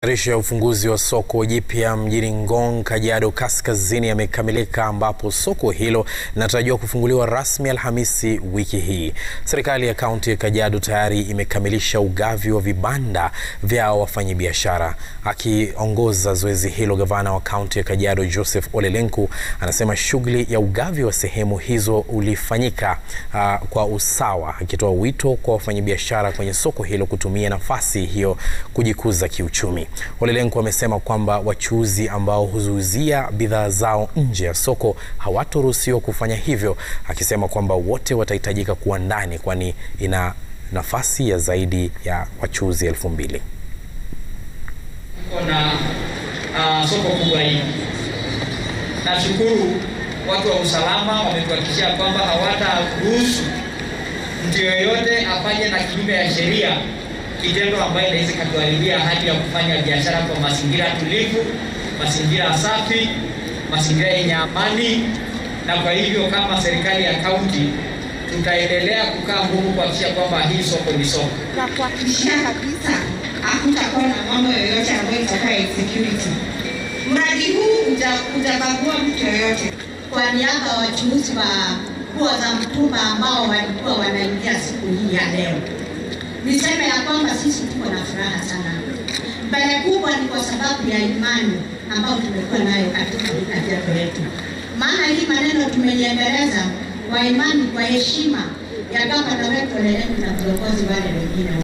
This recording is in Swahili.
Matayarisho ya ufunguzi wa soko jipya mjini Ngong, Kajiado Kaskazini yamekamilika ambapo soko hilo linatarajiwa kufunguliwa rasmi Alhamisi wiki hii. Serikali ya kaunti ya Kajiado tayari imekamilisha ugavi wa vibanda vya wafanyabiashara. Akiongoza zoezi hilo, gavana wa kaunti ya Kajiado Joseph Ole Lenku anasema shughuli ya ugavi wa sehemu hizo ulifanyika uh, kwa usawa, akitoa wito kwa wafanyabiashara kwenye soko hilo kutumia nafasi hiyo kujikuza kiuchumi. Ole Lenku amesema kwamba wachuuzi ambao huzuuzia bidhaa zao nje ya soko hawatoruhusiwa kufanya hivyo, akisema kwamba wote watahitajika kuwa ndani kwani ina nafasi ya zaidi ya wachuuzi elfu mbili. na uh, soko kubwa hili. Nashukuru watu wa usalama wametuhakikishia kwamba hawataruhusu mtu yoyote afanye na kinyume ya sheria kitendo ambayo inaweza ikatuharibia hali ya kufanya biashara kwa mazingira tulivu, mazingira safi, mazingira yenye amani. Na kwa hivyo kama serikali ya kaunti tutaendelea kukaa ngumu kuhakikisha kwamba hii soko ni soko na kuhakikishia kabisa hakutakuwa na mambo yoyote ambayo itakuwa insecurity. Mradi huu utabagua mtu yoyote. Kwa niaba ya wachuuzi wa nguo za mtumba ambao walikuwa wanaingia siku hii ya leo, niseme ya kwamba sisi tuko na furaha sana. Mbele kubwa ni kwa sababu ya imani ambayo tumekuwa nayo katika Kajiado yetu, maana hii maneno tumeiendeleza kwa imani, kwa heshima ya gavana wetu Ole Lenku na viongozi wale wengine.